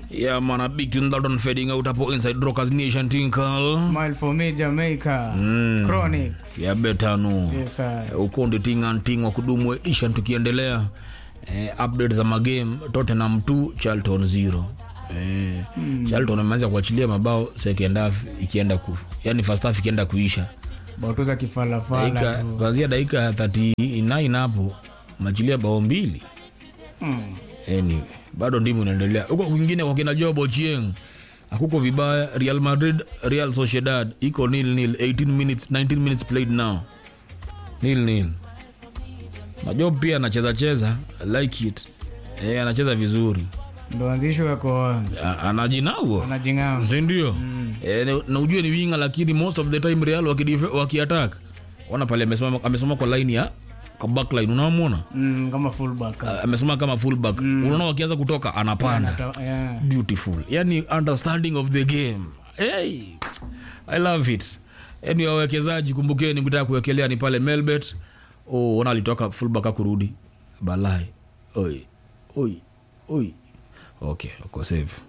Yeah, man, a big tune that one fading out hapo inside Rockers Nation Tinkle. Smile for me Jamaica. Chronics. Ya betano. Yes, sir. Huko ndi tinga ting wa kudumu edition tukiendelea. Eh, update za magame Tottenham 2 Charlton 0. Eh, Charlton ameanza kuachilia mabao second half ikienda ku yani first half ikienda kuisha. Bautuza kifalafala Dakika tu. kuanzia dakika ya 39 hapo machilia bao mbili. Mm. anyway, bado ndimu inaendelea huko kwingine kwa kina Job Ochieng hakuko vibaya Real Madrid Real Sociedad iko nil nil 18 minutes 19 minutes played now nil nil na Job pia anacheza cheza I like it eh anacheza vizuri Ndo anzisho yako A- anajinauo anajingama. sindio eh, na- na ujue ni winga lakini most of the time Real wakidife- wakiattack ona pale amesimama amesimama kwa line ya kwa backline unamwona Mm, kama fullback. amesimama kama fullback unaona wakianza kutoka anapanda Anata- yeah. beautiful yani understanding of the game hey, i love it yani wawekezaji kumbukeni mkitaka kuwekelea ni pale melbet oh, ona alitoka fullback akurudi balai oi oi oi okay uko safe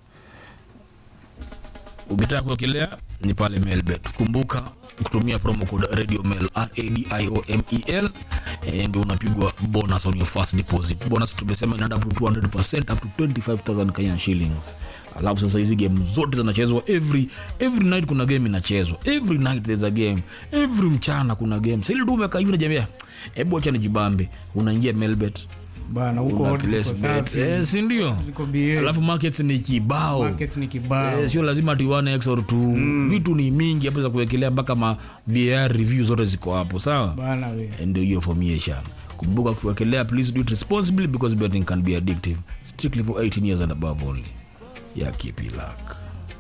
ukitaka kuwekelea ni pale melbet kumbuka kutumia promo code radio mail radiomel eh, ndio unapigwa bonus on your first deposit bonus tumesema inaenda up to 200% up to 25000 kenyan shillings alafu sasa hizi game zote zinachezwa every every night kuna game inachezwa every night there's a game every mchana kuna game sasa ile tu umekaa hivi unajambia hebu acha nijibambe unaingia melbet Bana huko una odds place ziko bet safi. eh, si ndio Ziko BA. alafu markets ni kibao Markets ni kibao. Eh, sio lazima ati one x or two vitu ni mingi hapo za kuwekelea mpaka ma var review zote ziko hapo sawa Bana we. Eh, ndio hiyo formation kumbuka kuwekelea please do it responsibly because betting can be addictive strictly for 18 years and above only yeah keep it luck